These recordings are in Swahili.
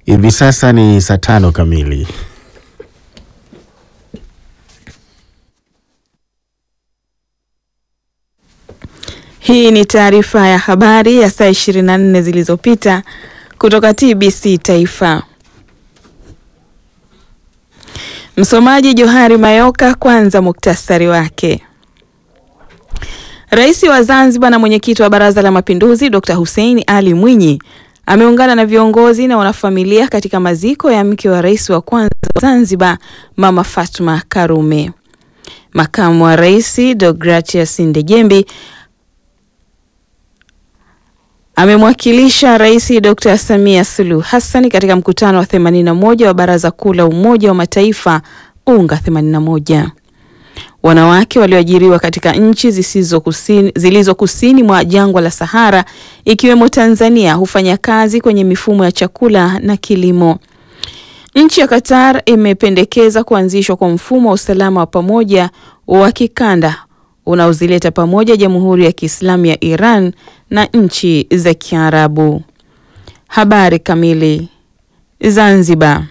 Hivi sasa ni saa tano kamili. Hii ni taarifa ya habari ya saa 24 zilizopita kutoka TBC Taifa. Msomaji Johari Mayoka. Kwanza muktasari wake. Rais wa Zanzibar na mwenyekiti wa Baraza la Mapinduzi Dr. Hussein Ali Mwinyi ameungana na viongozi na wanafamilia katika maziko ya mke wa rais wa kwanza wa Zanzibar Mama Fatma Karume. Makamu wa Rais Deogratias Ndejembi amemwakilisha Rais Dr. Samia Suluhu Hassan katika mkutano wa 81 wa Baraza Kuu la Umoja wa Mataifa UNGA 81. Wanawake walioajiriwa katika nchi zisizo kusini, zilizo kusini mwa jangwa la Sahara ikiwemo Tanzania hufanya kazi kwenye mifumo ya chakula na kilimo. Nchi ya Qatar imependekeza kuanzishwa kwa mfumo wa usalama wa pamoja wa kikanda unaozileta pamoja Jamhuri ya Kiislamu ya Iran na nchi za Kiarabu. Habari kamili. Zanzibar.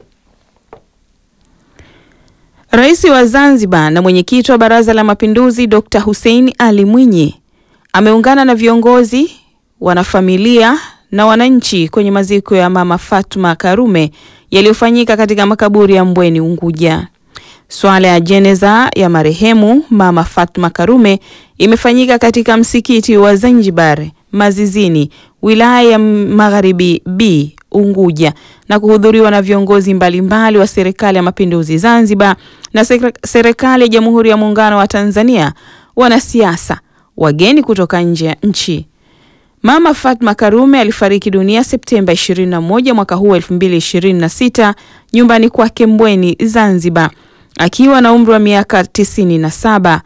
Rais wa Zanzibar na mwenyekiti wa Baraza la Mapinduzi Dr. Hussein Ali Mwinyi ameungana na viongozi, wanafamilia na wananchi kwenye maziko ya Mama Fatma Karume yaliyofanyika katika makaburi ya Mbweni Unguja. Swala ya jeneza ya marehemu Mama Fatma Karume imefanyika katika msikiti wa Zanzibar Mazizini, wilaya ya Magharibi B Unguja na kuhudhuriwa na viongozi mbalimbali wa Serikali ya Mapinduzi Zanzibar na Serikali ya Jamhuri ya Muungano wa Tanzania, wanasiasa, wageni kutoka nje ya nchi. Mama Fatma Karume alifariki dunia Septemba 21 mwaka huu 2026 nyumbani kwake Mbweni Zanzibar akiwa na umri wa miaka tisini na saba